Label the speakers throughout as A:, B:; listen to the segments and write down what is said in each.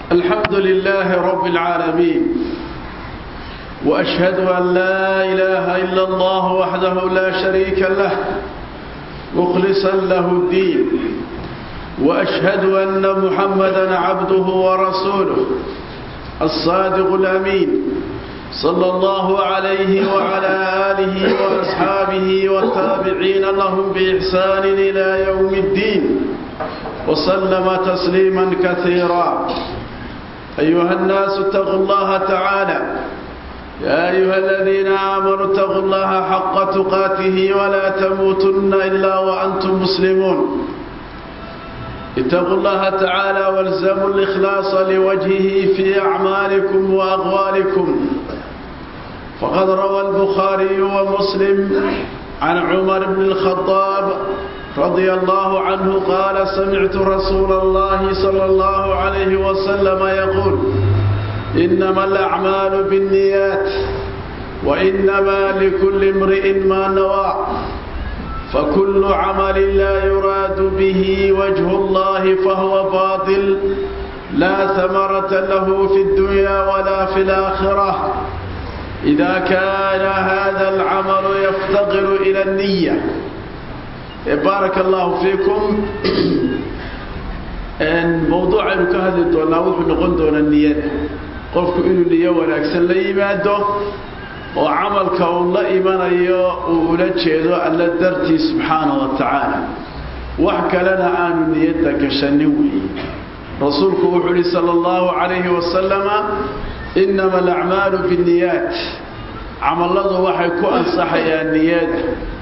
A: الحمد لله رب العالمين وأشهد أن لا إله إلا الله وحده لا شريك له مخلصا له الدين وأشهد أن محمدا عبده ورسوله الصادق الأمين صلى الله عليه وعلى آله وأصحابه والتابعين لهم بإحسان إلى يوم الدين وسلم تسليما كثيرا أيها الناس اتقوا الله تعالى يا أيها الذين آمنوا اتقوا الله حق تقاته ولا تموتن إلا وأنتم مسلمون اتقوا الله تعالى والزموا الإخلاص لوجهه في أعمالكم وأغوالكم فقد روى البخاري ومسلم عن عمر بن الخطاب رضي الله عنه قال سمعت رسول الله صلى الله عليه وسلم يقول إنما الأعمال بالنيات وإنما لكل امرئ ما نوى فكل عمل لا يراد به وجه الله فهو باطل لا ثمرة له في الدنيا ولا في الآخرة إذا كان هذا العمل يفتقر إلى النية بارك الله فيكم موضوع aynu ka hadli doonaa wuxuu noqon doonaa niyada qofku inuu niyo wanaagsan la yimaado oo camalka uu la imanayo uu ula jeedo alla dartii subxaana wa tacaala wax kalena aanu niyadda gashanin weeye rasuulku wuxuu uhi sala allahu calayhi wasalama inama alacmaalu binniyaat camalladu waxay ku ansaxayaan niyada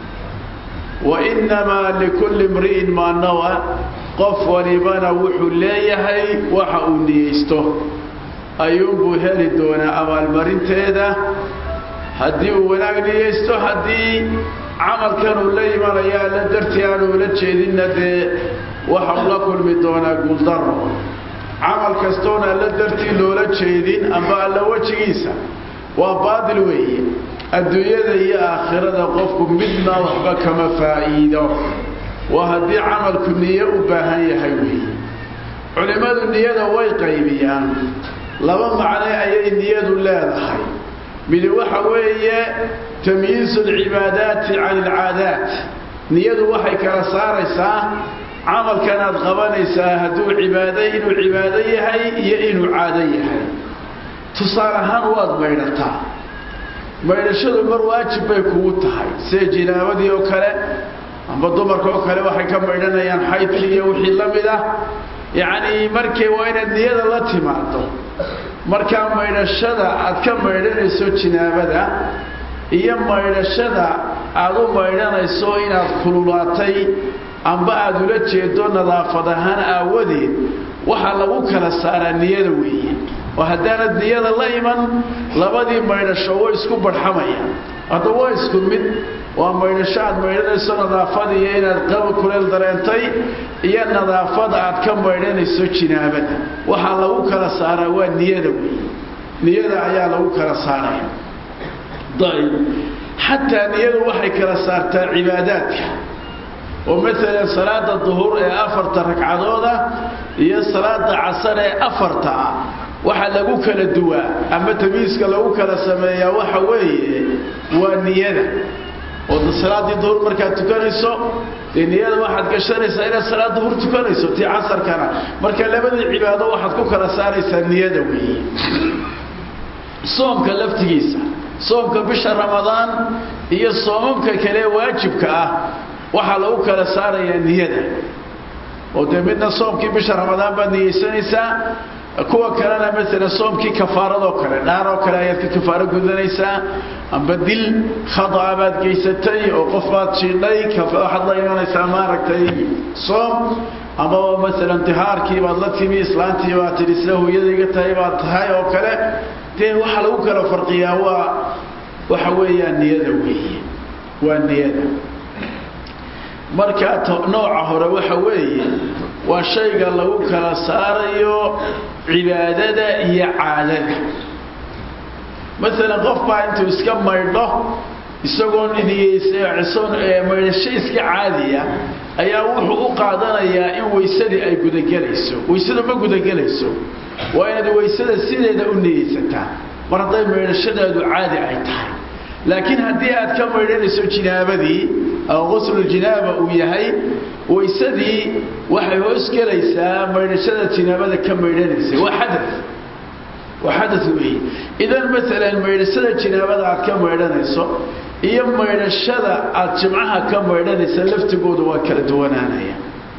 A: wa innamaa likulli imri'in maa nawa qof walibana wuxuu leeyahay waxa uu niyeysto ayuunbuu heli doonaa abaalmarinteeda haddii uu wanaag niyeysto haddii camalkan uu la imanaya alla dartii aanu ula jeedinna dee waxa uu la kulmi doonaa guuldaro camal kastoona alla dartii loola jeedin amba alla wejigiisa waa baadil weeye adduunyada iyo aakhirada qofku midna waxba kama faa'iido waa haddii camalku niyo u baahan yahay weeye culimmadu niyada way qaybiyaan laba macne ayay niyadu leedahay midi waxa weeye tamyiizu alcibaadaati can alcaadaat niyadu waxay kala saaraysaa camalkan aad qabanaysaa hadduu cibaado inuu cibaado yahay iyo inuu caado yahay tusaale ahaan waad maydhataa maydhashadu mar waajib bay kugu tahay sida jinaabadii oo kale amba dumarka oo kale waxay ka maydhanayaan xaydkii iyo wixii la mid ah yacnii markii waa inaad niyada la timaado markaa maydhashada aad ka maydhanayso jinaabada iyo maydhashada aad u maydhanayso inaad kululaatay amba aad ula jeedo nadaafad ahaan aawadeed waxaa lagu kala saaraa niyada weeye oo haddaanad niyada la iman labadii maydhasho way isku barxamayaan hadda waa isku mid waa maydhasho aad maydhanayso nadaafad iyo inaad qaba kuleel dareentay iyo nadaafada aad ka maydhanayso jinaabada waxaa lagu kala saaraa waa niyada weeye niyada ayaa lagu kala saaraya ayb xataa niyadu waxay kala saartaa cibaadaadka oo maalan salaada duhur ee afarta ragcadooda iyo salaada casar ee afarta ah waxa lagu kala duwaa ama tamiiska lagu kala sameeyaa waxa weeye waa niyada oo salaaddii duhur markaad tukanayso dee niyada waxaad gashanaysaa inaad salaad duhur tukanayso tii casarkana marka labadii cibaado waxaad ku kala saaraysaa niyada weeye soomka laftigiisa soomka bisha ramadaan iyo soomamka kale waajibka ah waxaa lagu kala saarayaa niyada oo dee midna soomkii bisha ramadaan baad niyeysanaysaa kuwa kalena maalan soomkii kafaaradoo kale dhaaroo kale ayaad ka kafaaro gudanaysaa amba dil khada'a baad geysatay oo qof baad jiidhay waxaad la imanaysaa maaragtay soom amaba maalan dihaarkii baad la timi islaantii baad tidhi sida hooyadayga tahay baad tahay oo kale dee waxaa lagu kala farqiyaa waa waxa weeyaan niyada weeye waa niyada markaa nooca hore waxa weeye waa shayga lagu kala saarayo cibaadada iyo caadada maalan qof baa intuu iska maydho isagoo niyeysan maydhasho iska caadiya ayaa wuxuu u qaadanayaa in weysadii ay gudagelayso weysada ma gudagelayso waa inaad weysada sideeda u niyeysataa mar hadday maydhashadeedu caadi ay tahay laakiin haddii aad ka maydhanayso jinaabadii oo quslujinaaba uu yahay weysadii waxay hoos gelaysaa maydhashada jinaabada ka maydhanaysa waa xada waa xada weeye idan maalan maydhashada jinaabada aad ka maydhanayso iyo maydhashada aad jimcaha ka maydhanaysa laftigooda waa kala duwanaanaya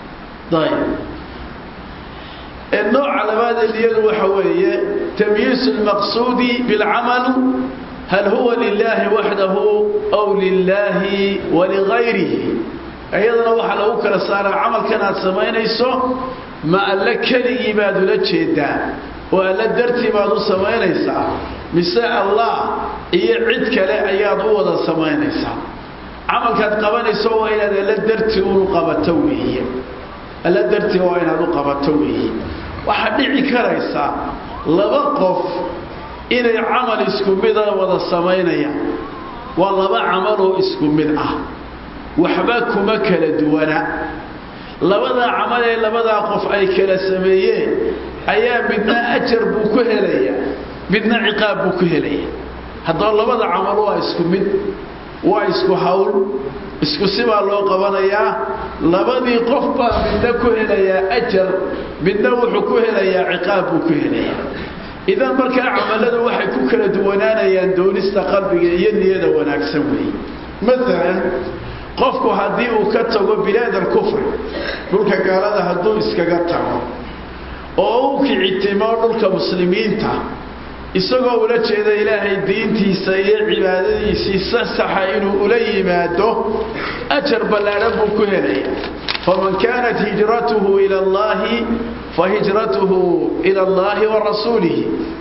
A: ayb nooca labaad ee niyadu waxa weeye tamyiisu lmaqsuudi bilcamal hal huwa lilaahi waxdahu aw lilaahi waligayrihi iyadana waxaa lagu kala saaraa camalkan aad samaynayso ma alle keligii baad ula jeedaa oo alle dartii baad u samaynaysaa mise allah iyo cid kale ayaad u wada samaynaysaa camalkaad qabanayso waa inaad alle dartii unu qabato weeye alle dartii waa inaad u qabato weeye waxaa dhici karaysa laba qof inay camal isku mida wada samaynayaan waa laba camaloo isku mid ah waxba kuma kala duwana labadaa camal ee labadaa qof ay kala sameeyeen ayaa midna ajar buu ku helayaa midna ciqaab buu ku helaya haddaba labada camal waa isku mid waa isku hawl isku sibaa loo qabanayaa labadii qof baa midna ku helayaa ajar midna wuxuu ku helayaa ciqaab buu ku helayaa idan markaa camaladu waxay ku kala duwanaanayaan doonista qalbiga iyo niyada wanaagsan weeye maalan qofku haddii uu ka tago bilaad alkufri dhulka gaalada hadduu iskaga tago oo u kicitimo dhulka muslimiinta isagoo ula jeeda ilaahay diintiisa iyo cibaadadiisii sasaxa inuu ula yimaado ajar ballaadhan buu ku helaya faman kaanat hijratuhu ila allahi fahijratuhu ila allahi wa rasuulihi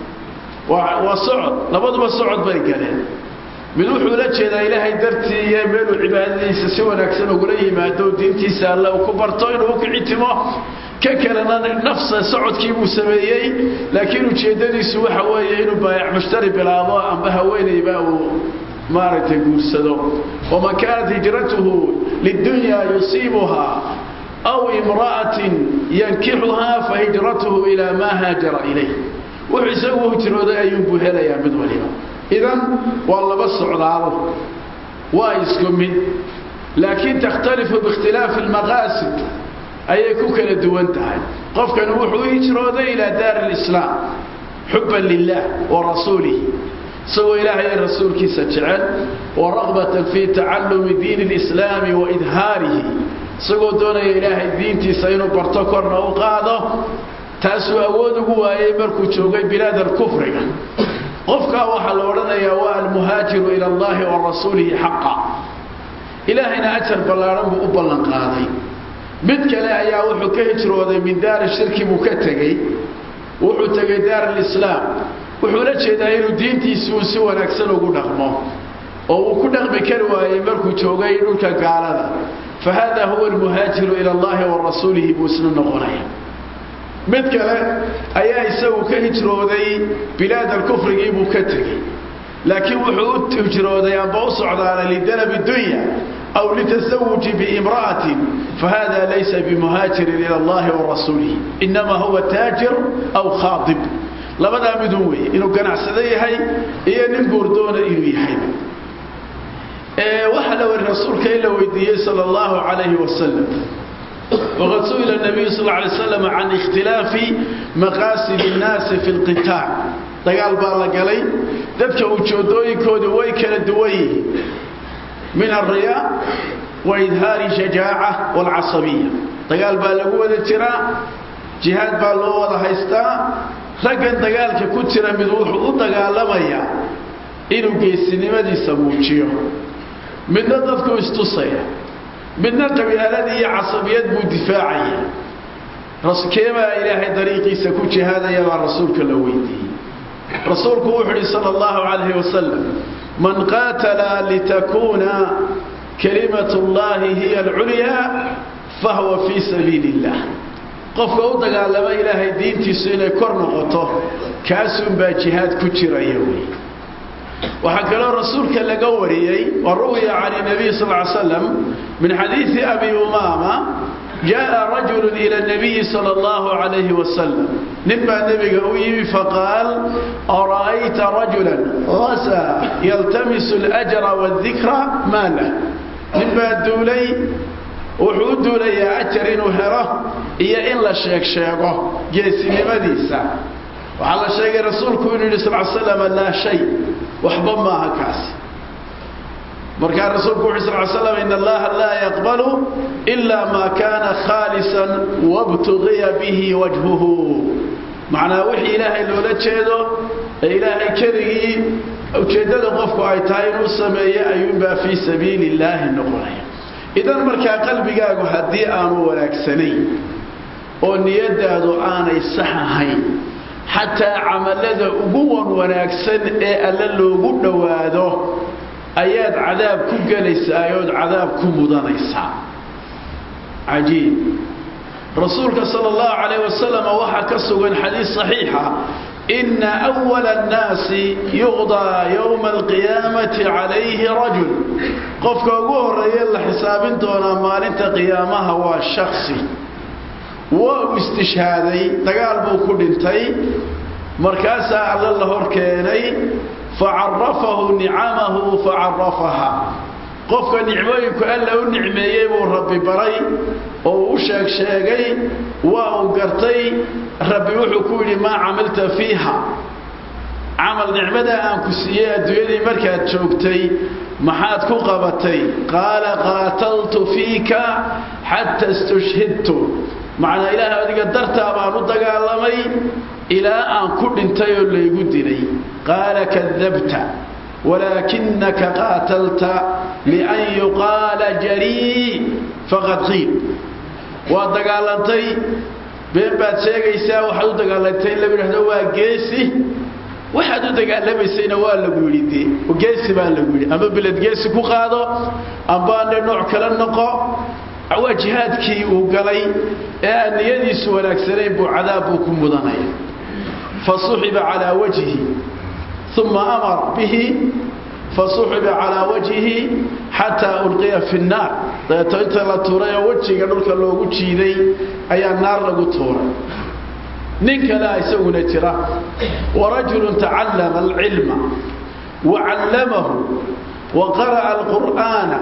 A: waa socod labaduba socod bay galeen mid wuxuu la jeedaa ilaahay dartii iyo meeluu cibaadadiisa si wanaagsan ugula yimaado diintiisa alle uu ku barto inuu u kicitimo ka kalena nafsa socodkii buu sameeyey laakiin ujeeddadiisu waxa weeye inuu baayac mushtari bilaabo amba haweenayba uu maaragtay guursado waman kaanat hijratuhu lidunyaa yusiibuhaa aw imra'atin yankixuhaa fahijratuhu ilaa maa haajara ilayh wuxuu isagu hijrooday ayuunbuu helayaa mid waliba idan waa laba socdaalo waa isku mid laakiin takhtalifu biikhtilaafi almaqaasid ayay ku kala duwan tahay qofkani wuxuu u hijrooday ilaa daari alislaam xubban lilah wa rasuulihi isagoo ilaahay ee rasuulkiisa jecel wa raqbatan fii tacallumi diini alislaami wa idhaarihi isagoo doonaya ilaahay diintiisa inuu barto korna u qaado taasuu awood ugu waayey markuu joogay bilaad alkufriga qofkaa waxaa la odhanayaa waa almuhaajiru ila allahi wa rasuulihi xaqa ilaahayna ajar ballaadhan buu u ballan qaaday mid kale ayaa wuxuu ka hijrooday min daari shirki buu ka tegey wuxuu tegay daar alislaam wuxuu la jeedaa inuu diintiisi uu si wanaagsan ugu dhaqmo oo uu ku dhaqmi kari waayey markuu joogay dhulka gaalada fa hada huwa almuhaajiru ila allahi wa rasuulihi buu isna noqonaya mid kale ayaa isagu ka hijrooday bilaad alkufrigii buu ka tegey laakiin wuxuu u hijrooday amba u socdaanay lidalabi dunya aw litasawuji biimra'atin fahada laysa bimuhaajirin ila allahi wa rasuulihi inama huwa taajir aw khaadib labadaa midun weeye inuu ganacsado yahay iyo nin guurdoona inuu yahay waxaa la wari rasuulka in la weydiiyey sal allahu calayhi wasalam waqad su'ila nabiyu sal alay slam can ikhtilaafi maqaasid innaasi fi lqitaac dagaal baa la galay dadka ujoodooyinkoodu way kala duwan yihiin min alriyaa wa idhaari shajaaca waalcasabiya dagaal baa lagu wada jiraa jihaad baa loo wada haystaa raggan dagaalka ku jira mid wuxuu u dagaalamayaa inuu geesinimadiisa muujiyo midna dadku istusaya midna qabyaaladii iyo casabiyad buu difaacaya keebaa ilaahay dariiqiisa ku jihaadaya baa rasuulka la weydiiyey rasuulku wuxuu uhi sal allahu calayhi wasalam man qaatala litakuuna kalimat llahi hiya alculyaa fahuwa fii sabiili illah qofka u dagaalama ilaahay diintiisu inay kor noqoto kaasunbaa jihaad ku jiraya wey waxaa kaloo rasuulka laga wariyey wa ruwiya can nabiy sal ly slam min xadiidi abi umaama jaءa rajulu ila nabiyi sal اllahu alayhi wasalam nin baa nebiga u yimi faqaal ara'ayta rajula hasa yaltamisu اljra wاdikra maa lah nin baa duulay wuxuu u duulayaa ajar inuu helo iyo in la sheeg sheego geesinimadiisa waxaa la sheegay rasuulku inuu yidhi sal slam laa shay waxba maaha kaasi markaa rasuulku wuxu sal slam in allaha laa yaqbalu ila ma kana khaalisan wabtugiya bihi wajhuhu macnaa wixii ilaahay loola jeedo ee ilaahay keligii ujeeddada qofku ay tahay inuu sameeyo ayuunbaa fii sabiili illaahi noqonaya idan markaa qalbigaagu haddii aanu wanaagsanayn oo niyadaadu aanay sax ahayn xataa camalada ugu wan wanaagsan ee alle loogu dhowaado ayaad cadaab ku gelaysaa ood cadaab ku mudanaysaa cajiib rasuulka sala allahu calayh wasalam waxaa ka sugan xadiis saxiixa ina awala annaasi yuqdaa yowma alqiyaamati calayhi rajul qofka ugu horreeye la xisaabin doonaa maalinta qiyaamaha waa shaksi waa uu istishhaaday dagaal buu ku dhintay markaasaa alle la hor keenay facarafahu nicamahu facarafaha qofka nicmooyinku alla u nicmeeyey buu rabbi baray oo u sheeg sheegay waa uu gartay rabbi wuxuu ku yidhi maa camilta fiiha camal nicmadaa aan ku siiyey adduunyadii markaad joogtay maxaad ku qabatay qaala qaataltu fiika xata istushhidtu macnaa ilaahay adiga dartaa baan u dagaalamay ilaa aan ku dhintay oo laygu dilay qaala kadabta walaakinaka qaatalta lian yuqaala jarii faqad qiil waad dagaalantay been baad sheegaysaa waxaad u dagaalantay in lagu yidhahdo waa geesi waxaad u dagaalamaysayna waa lagu yidhi de geesi baa lagu yidhi ama beled geesi ku qaado ambaane nooc kala noqo waa jihaadkii uu galay ee aan niyadiisu wanaagsanayn buu cadaab buu ku mudanaya fasuxiba calaa wajhi uma amar bihi fasuxiba calaa wajhihi xataa ulqiya fi nnaar dabeeto inta la tuuray oo wejiga dhulka loogu jiiday ayaa naar lagu tuuray nin kalea isaguna jira warajulu tacallama alcilma wacallamahu wa qara'a alqur'aana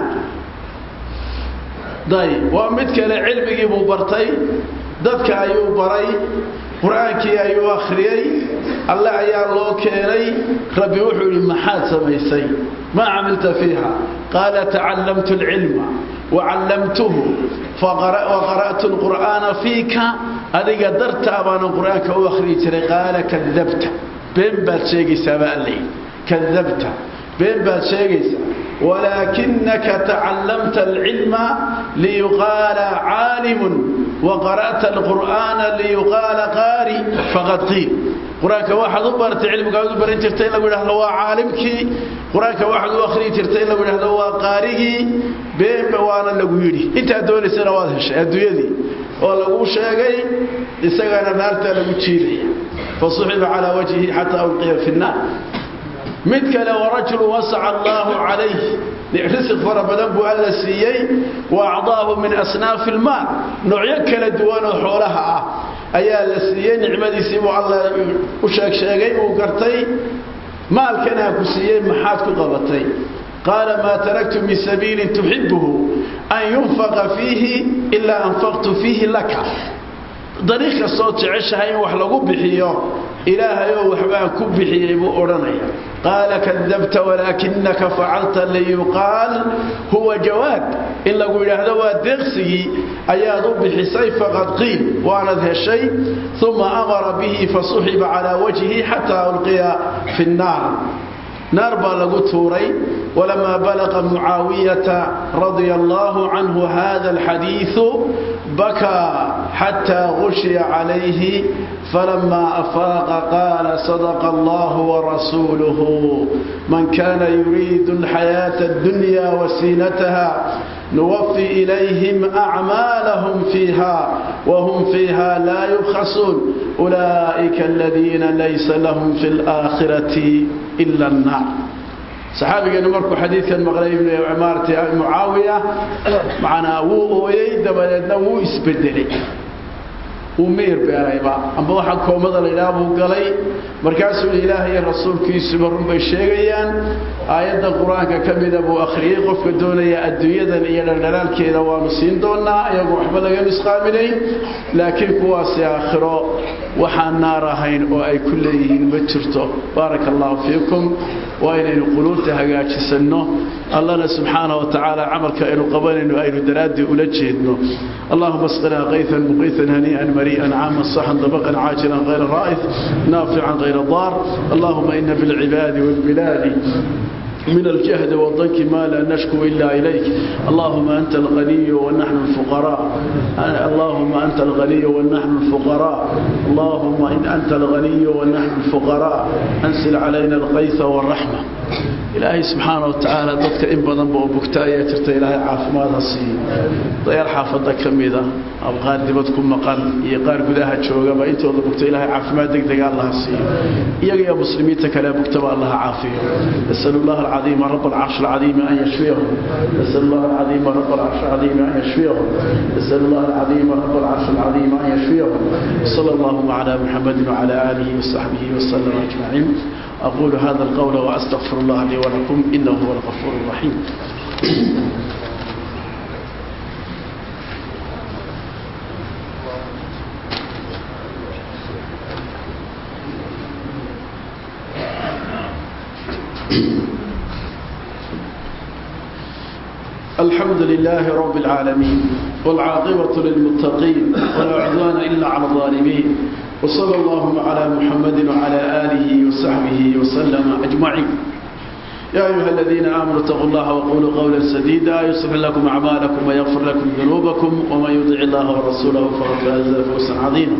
A: dayb waa mid kale cilmigii buu bartay dadka ayuu baray qur-aankii ayuu akhriyey alle ayaa loo keenay rabbi wuxuu yidhi maxaad samaysay maa camilta fiiha qaala tacallamtu alcilma wacallamtuhu waqara'tu alqur'aana fiika adiga dartaa baanan qur-aanka u akhriyi jiray qaala kadabta been baad sheegaysaa baa alla yidhi kadabta been baad sheegaysaa walaakinaka tacallamta alcilma liyuqaala caalimun waqara'ta alqur'aana liyuqaala qaari faqad qiil qur-aanka waxaad u baratay cilmigaad u baran jirtay in lagu yidhahdo waa caalimkii qur-aanka waxaad u akhriyi jirtay in lagu yidhahdo waa qaarigii beenba waana lagu yidhi intaad doonaysana waad heshay adduunyadii oo laguu sheegay isagana naartaa lagu jiidaya fasuxiba calaa wajhihi xataa ulqiya fi nnaar mid kale warajulu wasaca allaahu calayh risiq fara badan buu alla siiyey wa acdaahu min asnaafi ilmaal noocyo kala duwan oo xoolaha ah ayaa la siiyey nicmadiisii buu alla u sheeg sheegay uu gartay maalkanaa ku siiyey maxaad ku qabatay qaala maa taraktu min sabiilin tuxibuhu an yunfaqa fiihi ilaa anfaqtu fiihi laka dariiq kastood jeceshahay in wax lagu bixiyo ilaahay oo waxbaan ku bixiyey buu odhanaya qaala kadabta walaakinaka facalta liyuqaal huwa jawaad in lagu yidhaahdo waa deeqsigii ayaad u bixisay faqad qiil waanad heshay uma amara bihi fasuxiba calaa wajhihi xataa ulqiya fi nnaar naar baa lagu tuuray walamaa balaqa mucaawiyata radia allaahu canhu hada alxadiidu bakaa xataa gushiya calayhi falamaa afaaqa qaala sadaqa allahu warasuuluhu man kana yuriidu alxayaata addunya wasiinataha nuwafi ilayhim acmaalahum fiiha wahum fiiha laa yubkhasuun ulaa'ika aladiina laysa lahum fi alaakhirati ila annaar saxaabigeenu markuu xadiidkan maqlay maarata mucaawiya macnaa wuu ooyey dabadeedna wuu isbedelay wuu miyir beerayba amba waxaa koomada la yidhaha buu galay markaasuu ilaahay iyo rasuulkiisuba runbay sheegayaan aayadda qur-aanka ka mida buu akhriyey qofka doonaya adduunyadan iyo dhaldhalaalkeeda waanu siin doonaa iyagoo waxba laga nusqaaminayn laakiin kuwaasi aakhiro waxaan naar ahayn oo ay ku leeyihiin ma jirto baaraka allahu fiikum waa inaynu quluubta hagaajisanno allana subxaana wa tacaala camalka aynu qabanayno aynu daraaddii ula jeedno allahuma asqinaa qaytan muqiitan hanii'an marii'an caaman saxan dabaqan caajilan hayra raa'id naafican hayra daar allahuma ina bilcibaadi waalbilaadi من الجهد والضنك ما لا نشكو إلا إليك اللهم أنت الغني ونحن الفقراء اللهم أنت الغني ونحن الفقراء اللهم إن أنت الغني ونحن الفقراء أنزل علينا الغيث والرحمة إلهي سبحانه وتعالى ضدك إن بدن بوبكتايا ترت إلهي عافماد هسي ضيار حافظة كميدة أبغار دبتكم مقال يقار قداها تشوغا بإنت وضبكت إلهي عافماد دق دق الله هسي إياك يا مسلمين تكلا بكتب الله عافيه نسأل الله العظيم رب العرش العظيم أن يشفيهم نسأل الله العظيم رب العرش العظيم أن يشفيهم نسأل الله العظيم رب العرش العظيم أن يشفيهم صلى الله على محمد وعلى آله وصحبه وسلم أجمعين أقول هذا القول وأستغفر الله لي ولكم إنه هو الغفور الرحيم الحمد لله رب العالمين والعاقبة للمتقين ولا عدوان إلا على الظالمين وصلى الله على محمد وعلى آله وصحبه وسلم أجمعين يا أيها الذين آمنوا اتقوا الله وقولوا قولا سديدا يصلح لكم أعمالكم ويغفر لكم ذنوبكم ومن يطع الله ورسوله فقد فاز فوزا عظيما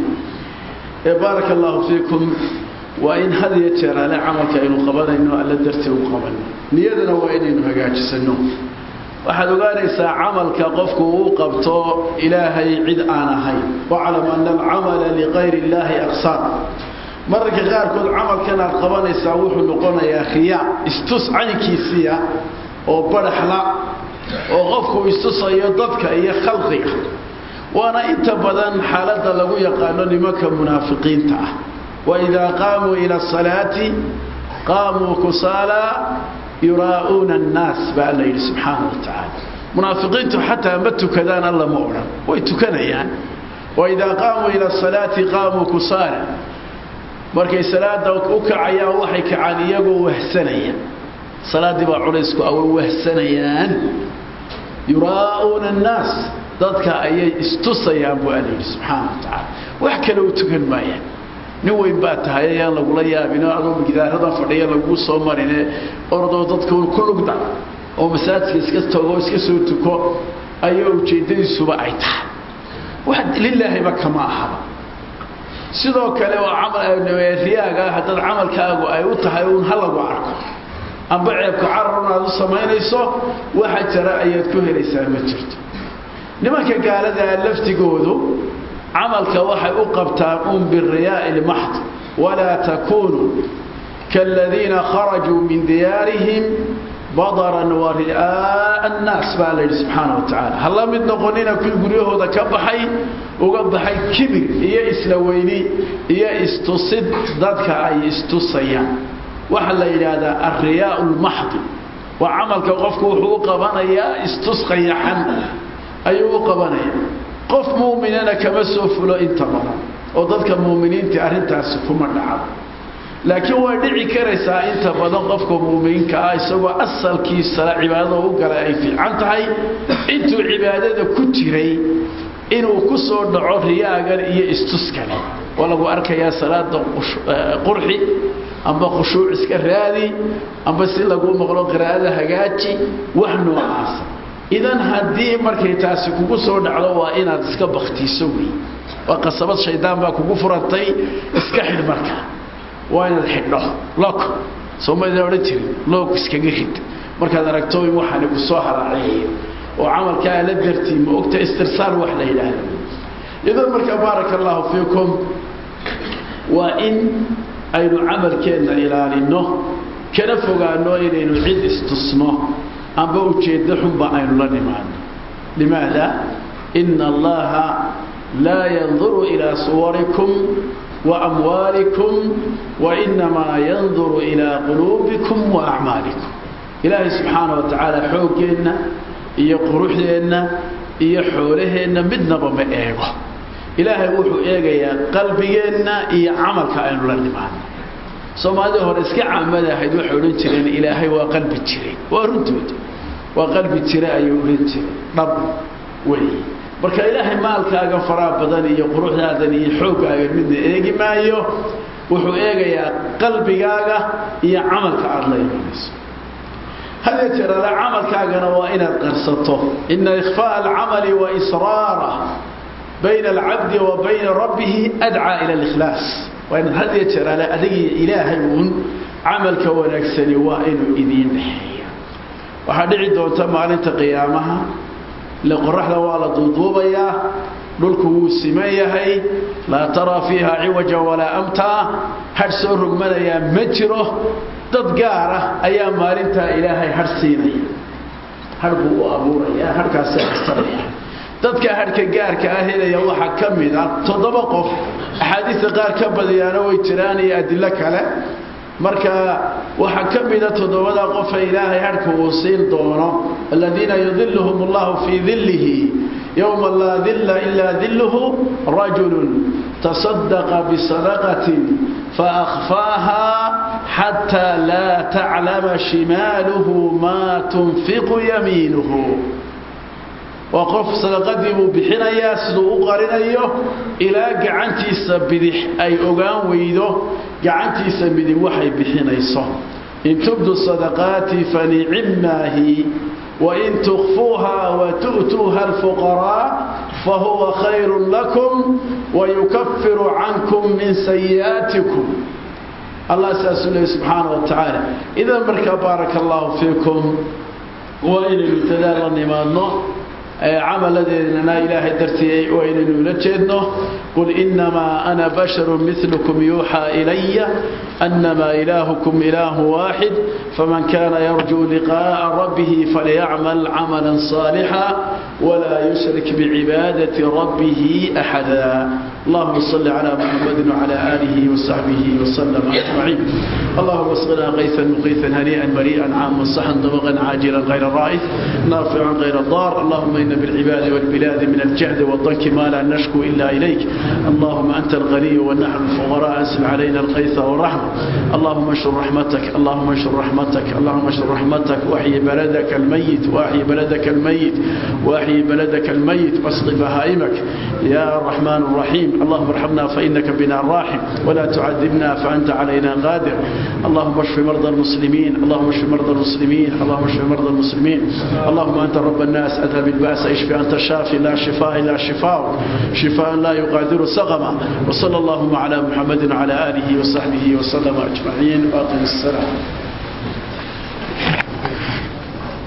A: بارك الله فيكم وإن هذه يتشير على عملك إنه قبل إنه ألا درتي وقبل نيادنا وإن إنه هجاج سنو waxaad ogaanaysaa camalka qofku uu qabto ilaahay cid aan ahayn waclam ana alcamala ligayri illaahi aqsaam mararka qaarkood camalkan aad qabanaysaa wuxuu noqonayaa khiyaa istus caynkiisiya oo badhaxla oo qofku istusayo dadka iyo khalqiga waana inta badan xaaladda lagu yaqaano nimanka munaafiqiinta ah waidaa qaamuu ila asalaati qaamuu kusaalaa yuraa'uuna annaas baa alla yidhi subxaana wa tacaala munaafiqiintu xataa ma tukadaan alla ma odhan way tukanayaan waidaa qaamuu ila asalaati qaamuu kusaala markay salaada u kacayaan waxay kacaan iyagoo wahsanaya salaaddii baa culaysku away wahsanayaan yuraa'uuna annaas dadka ayay istusayaan buu alla yidhi subxaana wa tacaala wax kale u tukan maayaan nin weyn baa tahay ayaan lagula yaabino adoo gidaarada fadhiya laguu soo marine ordoo dadka ku lugda oo masaajidka iska tago iska soo tuko ayaa ujeeddadiisuba ay tahay wax lilaahiba kama ahaba sidoo kale waa riyaaga haddaad camalkaagu ay u tahay uun ha lagu arko amba ceebka cararun aad u samaynayso waxa jara ayaad ku helaysaa ma jirto nimanka gaaladaa laftigoodu camalka waxay u qabtaan un biriyaa'i lmaxd walaa takunuu kaaladiina kharajuu min diyaarihim badaran wa ri'aa'a annaas baa la yidhi subxaana wa tacaala ha la mid noqonina kuwii guryahooda ka baxay uga baxay kibir iyo isla weyni iyo istusid dadka ay istusayaan waxaa la yidhaahdaa alriyaa'u lmaxdi waa camalka qofku wuxuu u qabanayaa istus qayaxan ayuu u qabanaya qof muuminana kama soo fulo inta badan oo dadka muuminiintii arrintaasi kuma dhacdo laakiin way dhici karaysaa inta badan qofka muuminka ah isagoo asalkiisala cibaadada u galay ay fiican tahay intuu cibaadada ku jiray inuu ku soo dhaco riyaagan iyo istuskani waa lagu arkayaa salaada qurxi amba khushuuc iska raadi amba si lagu maqlo qiraa'ada hagaaji wax noocaasa idan haddii markay taasi kugu soo dhacdo waa inaad iska baktiiso wey waa qasabad shaydaan baa kugu furantay iska xidh marka waa inaad xidho lok soomaalida odhan jirin loog iskaga rid markaad aragto in waxaani ku soo haraaceeyo oo camalkaa la dartii ma ogta istirsaal wax la yidhaahdo idan marka baaraka allahu fiikum waa in aynu camalkeenna ilaalinno kana fogaano inaynu cid istusno amba ujeeddo xunba aynu la nimaano limaada ina allaha laa yanduru ilaa suwarikum wa amwaalikum wa inamaa yanduru ilaa quluubikum wa acmaalikum ilaahay subxaana wa tacaala xooggeenna iyo quruxdeenna iyo xoolaheenna midnaba ma eego ilaahay wuxuu eegayaa qalbigeenna iyo camalka aynu la nimaano soomaalida hore iska caamada ahayd waxay odhan jireen ilaahay waa qalbi jiray waa runtooda waa qalbi jira ayuu odhan jiray dhab wey marka ilaahay maalkaaga faraha badan iyo quruxdaadan iyo xooggaaga midna eegi maayo wuxuu eegayaa qalbigaaga iyo camalka aada la imanayso hadee jeerale camalkaagana waa inaad qarsato ina ikhfaaءa alcamali wa israarah bayna alcabdi wa bayna rabbihi adcaa ila اlikhlaas waa inaad had iyo jeerale adigii ilaahay uun camalka wanaagsani waa inuu idiin dhexeeya waxaa dhici doonta maalinta qiyaamaha ile qoraxda waa la duuduubayaa dhulku wuu siman yahay laa taraa fiiha ciwaja walaa amtaa hadh soo rogmanayaa ma jiro dad gaar ah ayaa maalintaa ilaahay hadh siinaya hadh buu u abuuraya hadhkaasi astaraya dadka hadhka gaarka ah helaya waxaa ka mid ah toddoba qof axaadiista qaar ka badiyaana way jiraan iyo adilo kale marka waxaa ka mida toddobada qofa ilaahay hadhka uu siin doono aladiina yudiluhum allahu fii dillihi yowma laa dilla ilaa dilluhu rajulun tasadaqa bisadaqatin faakfaaha xataa laa taclama shimaaluhu maa tunfiqu yamiinuhu waa qof sadaqadii buu bixinayaa siduu u qarinayo ilaa gacantiisa bidix ay ogaan weydo gacantiisa midig waxay bixinayso in tubdu sadaqaati fanicimaahi wain tukfuuha watu'tuuha alfuqaraa fahuwa khayru lakum wayukafiru cankum min sayi'aatikum allah saasuu leey subxaana wa tacaala idan markaa baaraka allahu fiikum waa inaynu dadaal la nimaadno camaladeedana ilaahay dartii waa inaynu ula jeedno qul inamaa ana basharu milkum yuuxaa ilaya annamaa ilaahukum ilaahu waaxid faman kana yarjuu liqaa'a rabbihi falyacmal camalan saalixa walaa yushrik bicibaadati rabbihi axada اللهم صل على محمد وعلى آله وصحبه وسلم أجمعين اللهم اسقنا غيثا مغيثا هنيئا مريئا عاما صحا ضبغا عاجلا غير رائد نافعا غير ضار اللهم إن بالعباد والبلاد من الجهد والضنك ما لا نشكو إلا إليك اللهم أنت الغني ونحن الفقراء أنزل علينا الغيث والرحمة اللهم انشر رحمتك اللهم انشر رحمتك اللهم انشر رحمتك واحيي بلدك الميت واحيي بلدك الميت واحيي بلدك الميت واسق بهائمك يا الرحمن الرحيم اللهم ارحمنا فإنك بنا راحم ولا تعذبنا فأنت علينا قادر اللهم اشف مرضى المسلمين اللهم اشف مرضى المسلمين اللهم اشف مرضى المسلمين اللهم أنت رب الناس أذهب البأس اشف أنت الشافي لا شفاء إلا شفاء شفاء لا يغادر سقما وصلى اللهم على محمد وعلى آله وصحبه وسلم أجمعين وأقم السلام